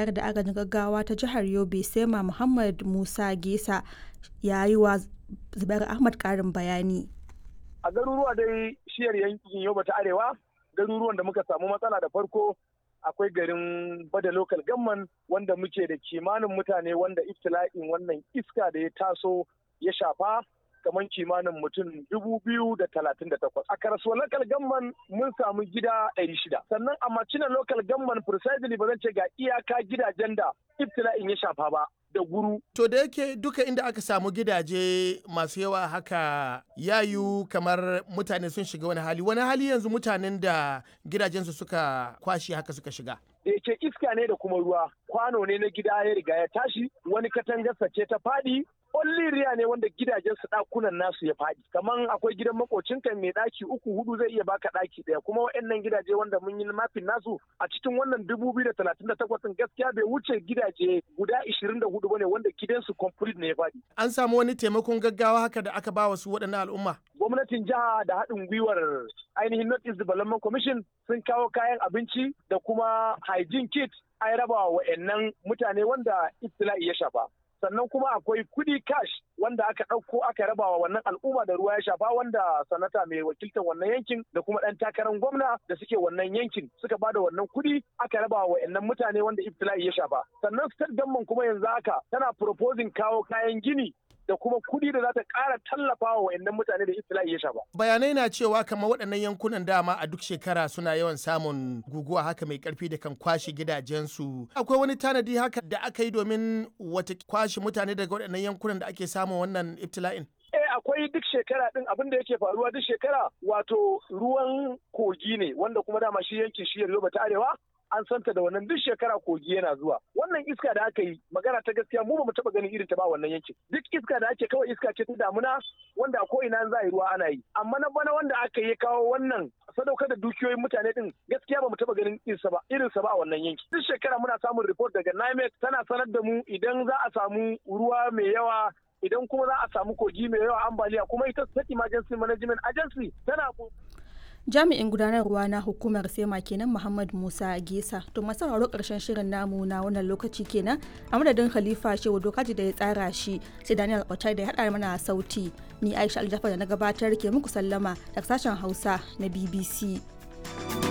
bayar da agajin gaggawa ta jihar Yobe Sema Muhammad Musa Gesa ya yi wa Zubair Ahmad ƙarin bayani. A garuruwa dai shiyar yankin Yobe ta Arewa garuruwan da muka samu matsala da farko akwai garin bada local gamman wanda muke da kimanin mutane wanda iftila'in wannan iska da ya taso ya shafa kamar kimanin mutum dubu biyu da talatin da takwas. A karasuwa local gamman mun samu gida ɗari shida. Sannan a macina local gamman precisely ba zan ce ga iyaka gidajen da iftila'in ya shafa ba. da guru. To da yake duka inda aka samu gidaje masu yawa haka yayu kamar mutane sun shiga wani hali wani hali yanzu mutanen da gidajensu suka kwashi haka suka shiga. da yake iska ne da kuma ruwa kwano ne na gida ya riga ya tashi wani katangarsa ce ta faɗi riya ne wanda gidajen su ɗakunan nasu ya faɗi kaman akwai gidan makocinka mai ɗaki uku hudu zai iya baka ɗaki ɗaya kuma waɗannan gidaje wanda mun yi mafin nasu a cikin wannan dubu biyu da talatin da takwas gaskiya bai wuce gidaje guda ishirin da hudu bane wanda gidansu complete ne ya faɗi. An samu wani taimakon gaggawa haka da aka ba wasu waɗannan al'umma. gwamnatin jiha da haɗin gwiwar ainihin North East Development Commission sun kawo kayan abinci da kuma hygiene kit an raba wa wa'annan mutane wanda ibtila'i ya shafa. Sannan kuma akwai kudi cash wanda aka ɗauko aka raba wa wannan al'umma da ruwa ya shafa wanda sanata mai wakiltar wannan yankin da kuma ɗan takarar gwamna da suke wannan yankin suka bada wannan kudi aka raba wa wa'annan mutane wanda ibtila'i ya shafa. Sannan state government kuma yanzu haka tana proposing kawo kayan gini da kuma kuɗi da za ta ƙara tallafa wa wayannan mutane da iftila'i ya shafa. Bayanai na cewa kamar waɗannan yankunan dama a duk shekara suna yawan samun guguwa haka mai ƙarfi da kan kwashe gidajensu. Akwai wani tanadi haka da aka yi domin wata kwashe mutane daga waɗannan yankunan da ake samun wannan iftila'in? Eh akwai duk shekara din abin da yake faruwa duk shekara wato ruwan kogi ne wanda kuma dama shi yankin shiyar Yobe ta Arewa an santa da wannan duk shekara kogi yana zuwa wannan iska da aka yi magana ta gaskiya mu ba mu taba ganin irin ta ba wannan yankin duk iska da ake kawai iska ce ta damuna wanda a ko'ina za a yi ruwa ana yi amma na bana wanda aka yi kawo wannan sadaukar da dukiyoyin mutane din gaskiya ba mu taba ganin irinsa ba irinsa ba a wannan yanki duk shekara muna samun report daga NIMET tana sanar da mu idan za a samu ruwa mai yawa idan kuma za a samu kogi mai yawa ambaliya kuma ita state emergency management agency tana jami'in gudanarwa na hukumar sema kenan muhammad musa gesa to masu sauraro karshen shirin namu na wannan lokaci kenan a madadin khalifa shehu dokaji da ya tsara shi sai daniel otai da ya haɗa mana sauti ni aisha aljafa da na gabatar ke muku sallama daga sashen hausa na bbc